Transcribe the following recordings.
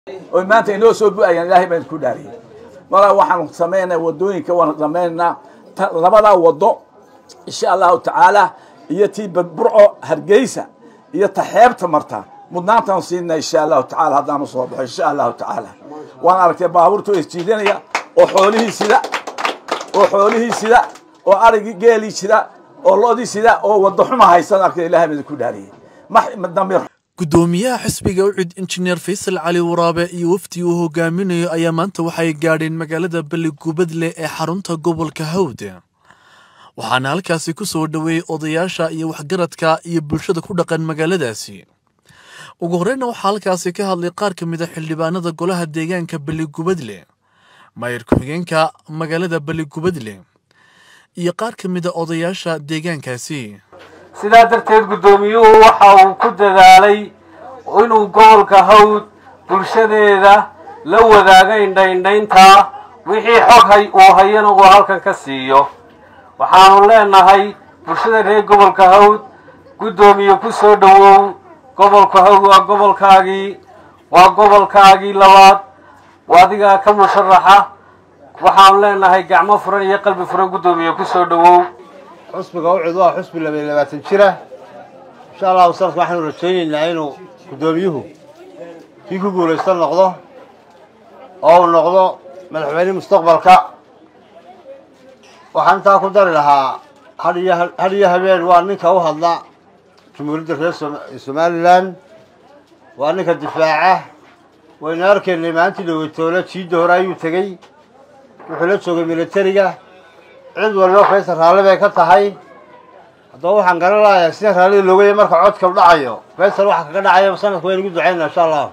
oy maanta inoo soo bu-ayaan ilaahay baan ku dhaariyay markaa waxaan samaynaa wadooyinka waan samaynaynaa labadaa wado insha allahu tacaala iyo tii burco hargeysa iyo ta xeebta marta mudnaantaan siinaa insha allahu tacala haddaan usoo baxo insha allahu tacaala waan aragtay baabuurta isjiidanaya oo xoolihii sida oo xoolihii sida oo arigii geelii sida oo loodii sida oo wado xuma haysan arkay ilahay baan ku dhaariyay damir gudoomiyaha xisbiga ucid injineer faysal cali waraabe iyo wafdi uu hogaaminayo ayaa maanta waxay gaadheen magaalada beligubadle ee xarunta gobolka hawd waxaana halkaasi ku soo dhoweeyey odayaasha iyo waxgaradka iyo bulshada ku dhaqan magaaladaasi ugu horreyna waxaa halkaasi ka hadlay qaar ka mid a xildhibaanada golaha deegaanka beligubadle maayir ku-xigeenka magaalada beligubadle iyo qaar ka mid a odayaasha deegaankaasi sidaa darteed guddoomiyuhu waxa uu ku dadaalay inuu gobolka hawd bulshadeeda la wadaago indhaindhayntaa wixii xog hay uu hayana uu halkan ka siiyo waxaanu leenahay bulshada reer gobolka hawd guddoomiye ku soo dhowow gobolka hawd waa gobolkaagii waa gobolkaagii labaad adigaa ka musharaxa waxaanu leenahay gacmo furan iyo qalbi furan guddoomiye ku soo dhowow xusbiga ucid waa xusbi labaiy labaatan jira insha allahu sanadka waxaanu rajaynaynaa inuu guddoomiyuhu kii ku guulaysta noqdo oo uu noqdo madaxweyne mustaqbalka waxaan intaa ku dari lahaa haiyo had iyo habeen waa ninka u hadla jumhuuriyadda reer somalilan waa ninka difaaca waynu arkaynay maalintii dhaweytoole jiidda hore ayuu tegey wuxuu la joogay militariga cid waliba faysal raalli bay ka tahay haddaba waxaan garan lahayaa sida raallida loogaya marka codka u dhacayo faysal waxa kaga dhacaya sanadka waynu ugu ducaynaa insha allah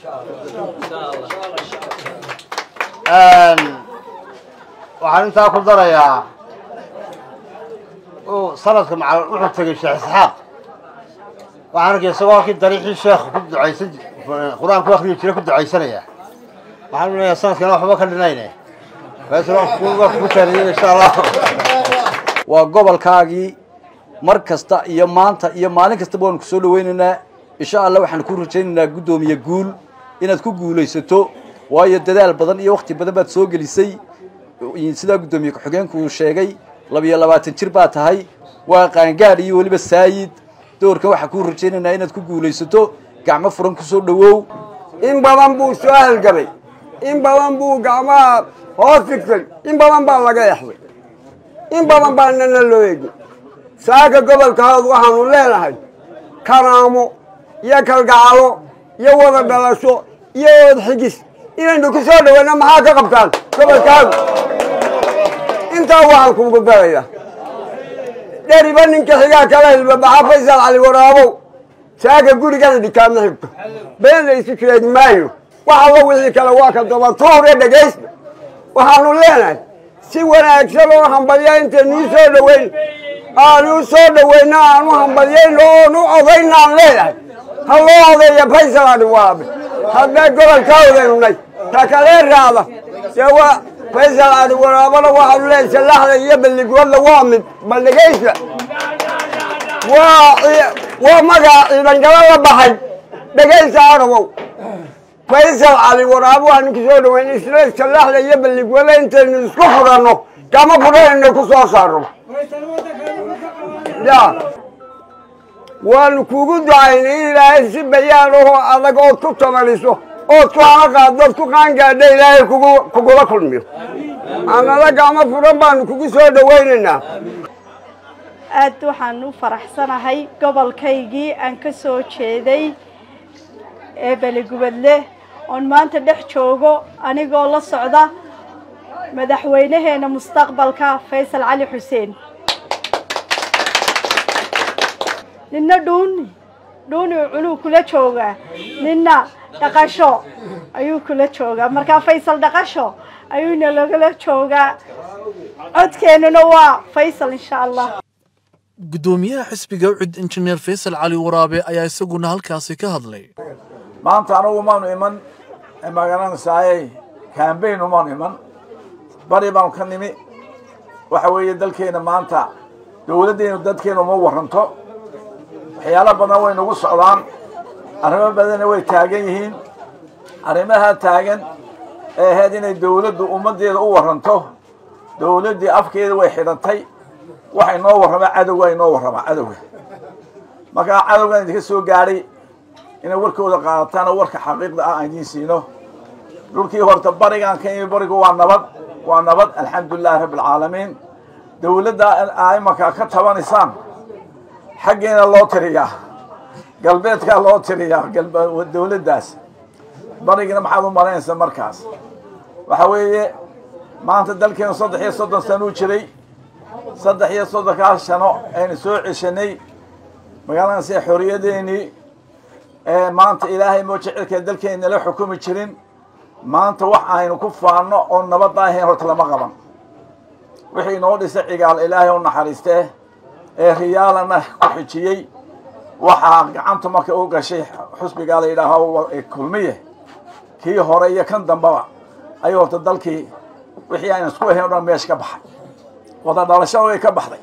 waxaan intaa ku darayaa sanadka macal wuxuu tegay sheekh isxaaq waxaan arkay isagoo halkii dariixii sheekh ku ducaysan qur-aan ku akriyi jira ku ducaysanaya waxaan leeyahay sanadkana waxba ka dhinayne waa gobolkaagii mar kasta iyo maanta iyo maalin kastaba waanu kusoo dhaweynaynaa insha allah waxaan ku rajaynaynaa guddoomiye guul inaad ku guulaysato waayo dadaal badan iyo wakti badan baad soo gelisay sidaa guddoomiye ku-xigeenku uu sheegay labiyo labaatan jir baa tahay waa qaangaadh iyo weliba saayid doorkan waxaan kuu rajaynaynaa inaad ku guulaysato gacmo furan kusoo dhawow in badan buu soo halgamay in badan buu gacmaha hoos figtay in badan baa laga exday in badan baa nana loo egi saaka gobolka hawd waxaanu leenahay karaamo iyo kalgacalo iyo wada dhalasho iyo wad xigis inaynu ku soo dhaweyna maxaa ka qabtaan gobolka hawd intaa waxaan kugu daraya dheriba ninka xigaa kala hilbabaxa faysal cali waraabow saaka gurigana dhikaama xigto been la isu sheegi maayo wax allo wixii kale waa ka daba tuure dhegaysta waxaanu leenahay si wanaagsan oo hambalya intaynuu soo dhoweyn aanu soo dhoweyno aanu hambalyayno oonu odayna aan leeyahay ha loo odeeya faysal ali waabe haddee gobolka odaynunay ta kalee raada dee waa faysal ali waraabana waxaanu leeyahay salaxda iyo balligwadla waa mid bal dhegaysta waa waa magaca ciidangalo la baxay dhegaysta arabow faysal cali waraabo waxaanu ku soo dhaweyn isla salaxda iyo balligwada intaynu isku furanno kama furanayno ku soo saarno ya waanu kugu ducaynay in ilaahay si bayaan ahoo adag ood ku tamaniso ood ku hana qaaddood ku qaangaadha ilaahay kugu kugula kulmiyo anala gacmo furan baanu kugu soo dhawaynaynaa aad waxaan u faraxsanahay gobolkaygii aan ka soo jeeday ee beligubadle oon maanta dhex joogo anigoo la socda madaxweynaheena mustaqbalka faysal cali xuseen ninna dhuuni dhuuni cunuu kula joogaa ninna dhaqasho ayuu kula joogaa markaa faysal dhaqasho ayuuna lagala joogaa codkeennuna waa faysal insha allah guddoomiyaha xisbiga ucid injineer faysal cali waraabe ayaa isaguna halkaasi ka hadlay maanta anugu maanu iman magaranaysaayey kambayn umaanu iman bari baanu ka nimi waxa weeye dalkeena maanta dowladdeenu dadkeena uma waranto waxyaalo badan way nagu socdaan arrimo badanna way taagan yihiin arrimaha taagan ee ahayd inay dawladdu ummaddeeda u warranto dawladdii afkeeda way xidhantay waxay noo warramaa cadowga ay noo warramaa cadowga markaa cadowgan idinka soo gaadhay inay warkooda qaadataan oo warka xaqiiqda ah aan idiin siino dhulkii horta barigaan ka imi barigu waa nabad waa nabad alxamdu lilahi rabbi alcaalamiin dawladda aa imanka ka tabanaysaan xaggeena loo tiriyaa galbeedkaa loo tiriyaa dawladdaas barigina maxaad u malaynaysaa markaas waxa weeye maanta dalkeenu saddex iyo soddon sano u jiray saddex iyo soddonkaas sano aynu soo ceshanay magaaladaas ee xorriyadeennii ee maanta ilaahay moo jecelkee dalkeena nala xukumi jirin maanta wax aynu ku faanno oo nabadda ahayn horta lama qaban wixii inoo dhisay cigaal ilaahay u naxariistee ee riyaalana ku xijiyey waxaa gacanta marka u gashay xusbigaa la yidhaaho kulmiye kii hore iyo kan dambaba ayuu horta dalkii wixii aynu isku ahayn o dhan meesha ka baxay wada dhalashada way ka baxday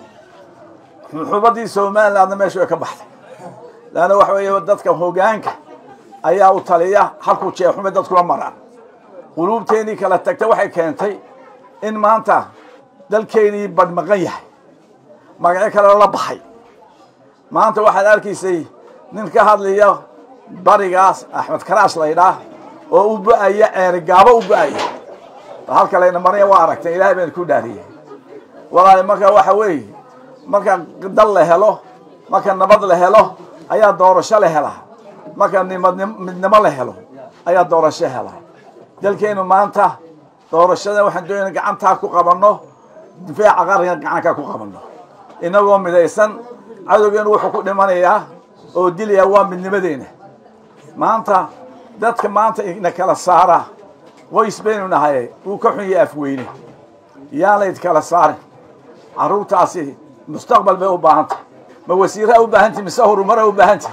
xubaddii somalilandna meesha way ka baxday leanna waxa weeye dadka hoggaanka ayaa u taliya halkuu jeexume dadkula maraan quluubteennii kala tagtay waxay keentay in maanta dalkeennii badhmaqan yahay magacyo kale la baxay maanta waxaad arkaysay nin ka hadlaya barigaas axmed karaash laydhaah oo u bu-aya ceerigaabo u bu-aya halka layna maraya waa aragtay ilahay bayna ku dhaariyey walaali marka waxa weeye marka dal la helo marka nabad la helo ayaa doorasho la helaa marka nimadnim midnimo la helo ayaa doorasho helaa dalkeenu maanta doorashada waxaan doonayna gacantaa ku qabanno difaaca qaranka gacankaa ku qabanno inagoo midaysan cadowgeenu wuxuu ku dhimanayaa oo dilayaa waa midnimadeena maanta dadka maanta ina kala saara qoys baynu nahay wuu ka xun yahay afweyne yaan layd kala saarin carruurtaasi mustaqbal bay u baahantahy ma wasiiraa u baahantahy mise horumaraa u baahantahy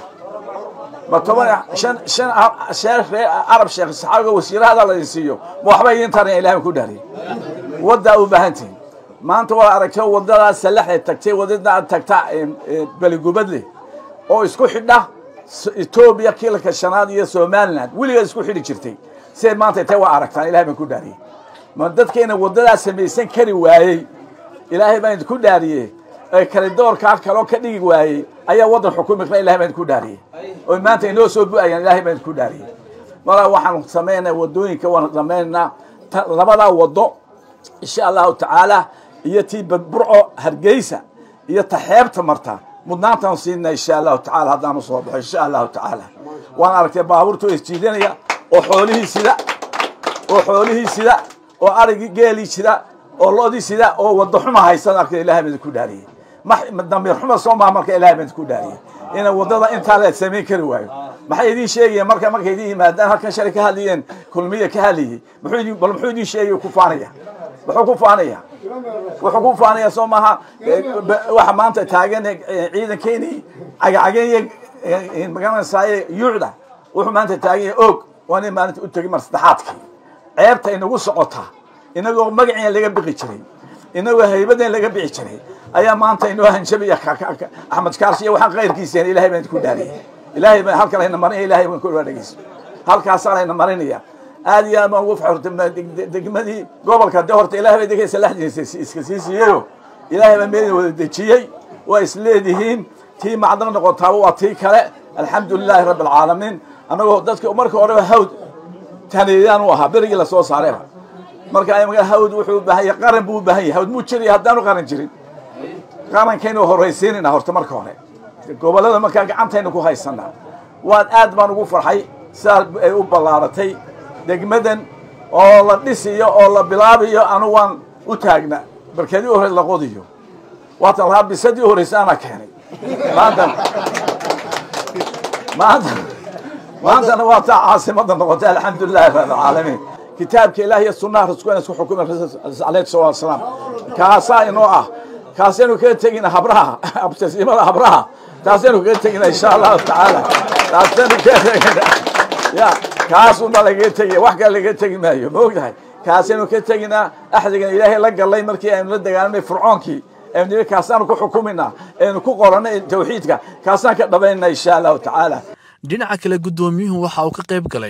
ma toban shan shan sheekh ree arab sheekh saxaabiga wasiirahada la siiyo ma waxba idiin taran ilahay ku dhaariyay waddaa u baahantihin maanta waa aragtay waddadaa salaxay tagtay waddadaa tagta beligubadle oo isku xidha etoobiya kiilka shanaad iyo somaliland weligeed isku xidhi jirtay siday maanta tay waa aragtaan ilahay baan ku dhaariyey ma dadkeena waddadaa samaysan kari waayey ilaahay baan idinku dhaariyey ee kale doorkaa kaloo ka dhigi waayey ayaa waddan xukumi kara ilahay baan idinku dhaariyey oo maanta inoo soo bu-ayaan ilahay baan idinku dhaariyey malaa waxaanu samaynaa waddooyinka waan samaynaa labadaa waddo insha allahu tacaala iyo tii burco hargeysa iyo ta xeebta marta mudnaantaan siinaa insha allahu tacala haddaanu soo baxo insha allahu tacaala waan aragtay baabuurta oo isjiidanaya oo xoolihii sida oo xoolihii sida oo arigii geelii sida oo loodii sida oo waddo xuma haysan arkay ilahay baan idinku dhaariyey damiir xuma soo maha marka ilahay baan idinku dhaariyey ina waddada intaa la samayn kari waayo maxay idiin sheegayeen marka markay idin yimaadaan halkan shalay ka hadlayeen kulmiya ka hadlayey muxuu idin bal muxuu idin sheegay ku faanaya muxuu ku faanaya wuxuu ku faanaya soo maaha waxa maanta taagan ciidankeenii cagacageen iyo magaranaysaay yuucda wuxuu maanta taagan yahay og waa nin maalinta u tegay mar saddexaadkii ceebta inagu socotaa inagoo magaciina laga biqi jiray inagoo haybadan laga bixi jiray ayaa maanta inoo hanjabaya axmed kaarsi iyo waxaan kayrkiiseen ilahay baan ku dhaariyay ilahay baan halka layna marinaya ilahay baan ku dhegeyso halkaasaa layna marinaya aad iyo aad baan ugu faxurtay degmadii gobolka de horta ilahay bay degeysa laxdiisa iska sii siiyeyo ilahay baa meelina wada dejiyey waa isleedihiin tii macdan noqotaaba waa tii kale alxamdu lilahi rabbi alcaalamiin annagoo dadka marka horeba hawd taneeyaan u ahaa berigii lasoo saarayba marka imaka hawd wuxuu u baahan yahay qaran buu u baahan yahay hawd muu jiraya haddaanu qaran jirin qarankaynu horraysiinayna horta marka hore gobollada markaa gacantaynu ku haysanaa waan aad baan ugu farxay sidaa ay u ballaaratay degmadan oo la dhisiyo oo la bilaabiyo anu waan u taagna barkadii hore la qodiyo waatan lahaa bisadii horeysa anaa keenay maanta maanta maantana waa taa caasimada noqotay alxamdu lilahi rabi alcaalamiin kitaabka ilaah iyo sunnaha rasuulka isku xukuma alayhi salatu wasalaam kaasaa inoo ah kaasaynu kaga tegina habraha abtasiimada habraha taasaynu kaga tegina insha allahu tacaala taasaynu kaga tegina ya kaas unbaa lagaga tegaya wax kale lagaga tegi maayo ma ogtahay kaasaynu ka teginaa axdigan ilaahay la gallay markii aynu la dagaalamay fircoonkii aynu nihi kaasaanu ku xukuminaa aynu ku qoranay tawxiidka kaasaan ka dhabaynaa insha allahu tacaala dhinaca kale guddoomiyuhu waxa uu ka qayb galay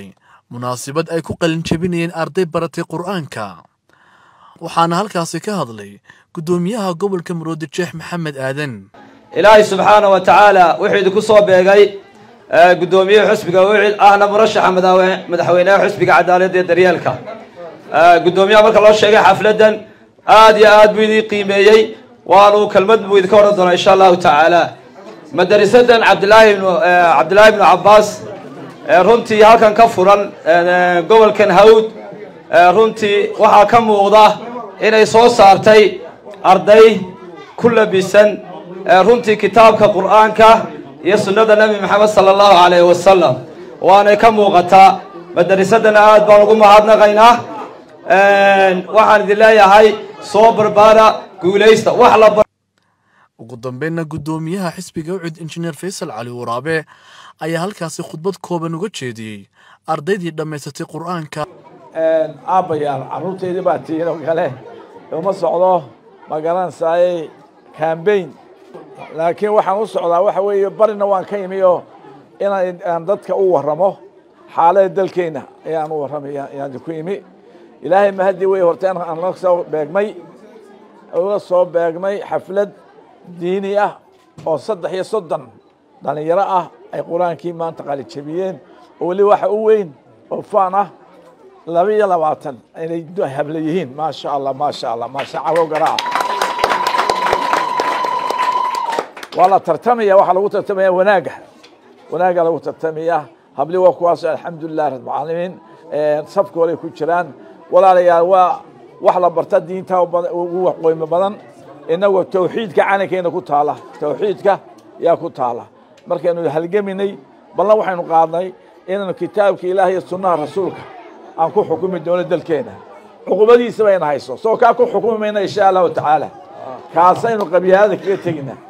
munaasabad ay ku qalinjabinayeen arday baratay qur'aanka waxaana halkaasi ka hadlay guddoomiyaha gobolka maroodi jeex maxamed aadan ilaahay subxaana wa tacaala wuxuu idinku soo beegay guddoomiyaha xusbiga wicid ahna murashaxa madaxweynaha xusbiga cadaaladda ee daryeelka guddoomiyaha marka loo sheegay xafladdan aad iyo aad buu idin qiimeeyey waanu kelmad buu idinka odhan doonaa insha allahu tacaala madarisadan cabdilaahi ibnu cabdillaahi ibnu cabbaas runtii halkan ka furan gobolkan hawd runtii waxaa ka muuqda inay soo saartay arday ku labisan runtii kitaabka qur'aanka iyo sunnada nebi maxamed sala allahu calayhi wasalam waanay ka muuqataa madarisadana aad baan ugu mahadnaqaynaa waxaan idin leeyahay soo barbaara guulaysta wax la ugu dambeynna guddoomiyaha xisbiga ucid injineer faysal cali waraabe ayaa halkaasi khudbad kooban uga jeediyey ardaydii dhammaysatay qur'aanka aabbayaal carruurteydii baa tihiin oo kale uma socdo ma garanaysaayey cambain laakiin waxaan u socdaa waxa weeye barina waan ka imi oo inaan dadka u warramo xaalada dalkeenna ayaan u warramaya ayaan ku imi ilaahay mahadii wey horta aan la soo beegmay uga soo beegmay xaflad diini ah oo saddex iyo soddon dhalinyaro ah ay qur-aankii maanta qalijabiyeen oo weli waxa u weyn oo faan ah laba iyo labaatan inay habla yihiin maasha allah maasha allah maasha cawow garaaca waa la tartamaya waxaa lagu tartamaya wanaagga wanaagga lagu tartamaya habli waa kuwaas alxamdulilah rabbilcaalamiin safka horay ku jiraan walaalayaal waa wax la barta diinta ugu qoymo badan inagoo tawxiidka calankeena ku taala tawxiidka yaa ku taala markaynu halgeminay ballan waxaynu qaadnay inaynu kitaabka ilaah iyo sunnaha rasuulka aan ku xukumi doono dalkeena cuqubadiisa bayna hayso soo kaa ku xukumi mayna insha allahu tacaala kaasaynu qabyaalada kaga tegina